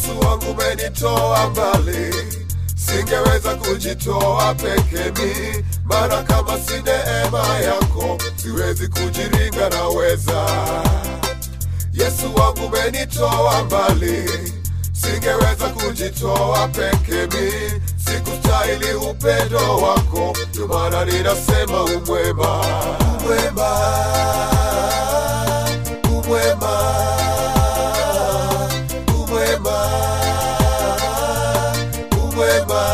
Yesu wangu umenitoa mbali, singeweza kujitoa peke mi, maana kama si neema yako siwezi kujiringa naweza. Yesu wangu umenitoa mbali, singeweza kujitoa peke mi, sikustahili upendo wako, ndio maana ninasema umwema, umwema, umwema, umwema, umwema.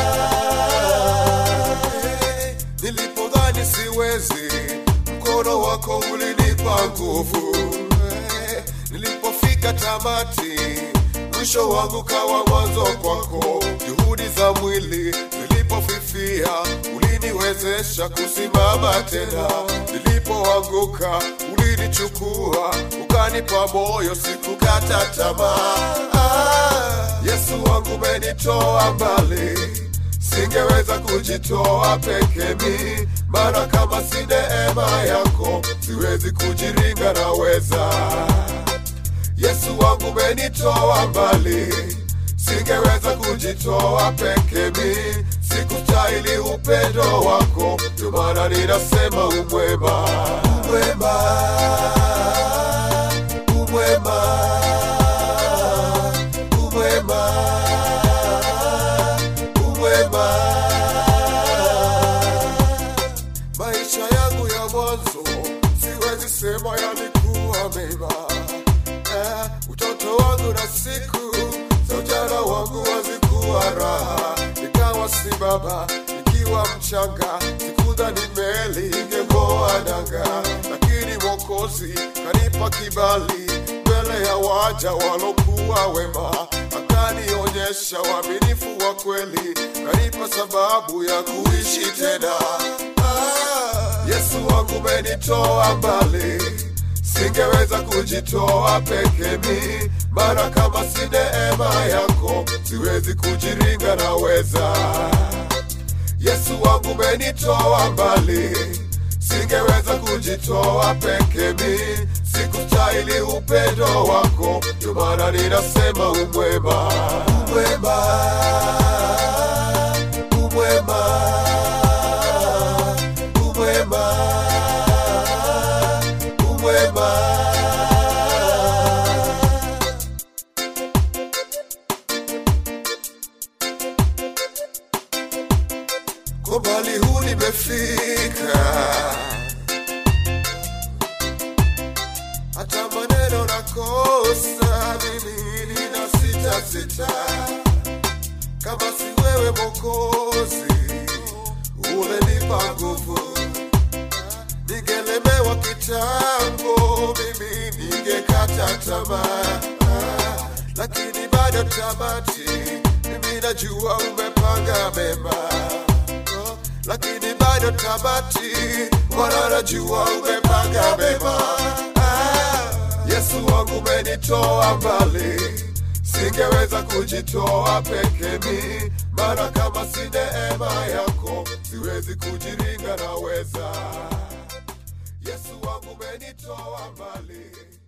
Nilipodhani siwezi, mkono wako ulinipa nguvu. Nilipofika tamati, mwisho wangu kawa mwanzo kwako. Juhudi za mwili zilipofifia, uliniwezesha kusimama tena. Nilipoanguka, ulinichukua ukanipa moyo, sikukata tamaa. Ah, Yesu wangu umenitoa mbali singeweza kujitoa peke mi, maana kama si neema yako siwezi kujiringa naweza. Yesu wangu umenitoa mbali, singeweza kujitoa peke mi, sikustahili upendo wako, ndio maana ninasema umwema, umwema, umwema, umwema umwema. Maisha yangu ya mwanzo siwezi sema yalikuwa mema. Eh, utoto wangu na siku za ujana wangu hazikuwa raha, nikawa si baba nikiwa mchanga, sikudhani meli ingeng'oa nanga, lakini Mwokozi kanipa kibali mbele ya waja walokuwa wema, akanionyesha uaminifu wa kweli, kanipa sababu ya kuishi tena. Ah, Yesu wangu umenitoa mbali, singeweza kujitoa peke mi, maana kama si neema yako siwezi kujiringa naweza. Yesu wangu umenitoa mbali, singeweza kujitoa peke mi, sikustahili upendo wako, ndio maana ninasema umwema, umwema, umwema, umwema, umwema. Kwa mbali huu nimefika, hata maneno nakosa mimi nina sita sita, kama si wewe Mwokozi ulenipa nguvu, ningelemewa kitambo, mimi ningekata tamaa, Ah, lakini bado tamati, mimi najua umepanga mema Oh, lakini bado tamati, Bwana najua umepanga mema. Ah, Yesu wangu umenitoa mbali, singeweza kujitoa peke mi, maana kama si neema yako siwezi kujiringa naweza. Yesu wangu umenitoa mbali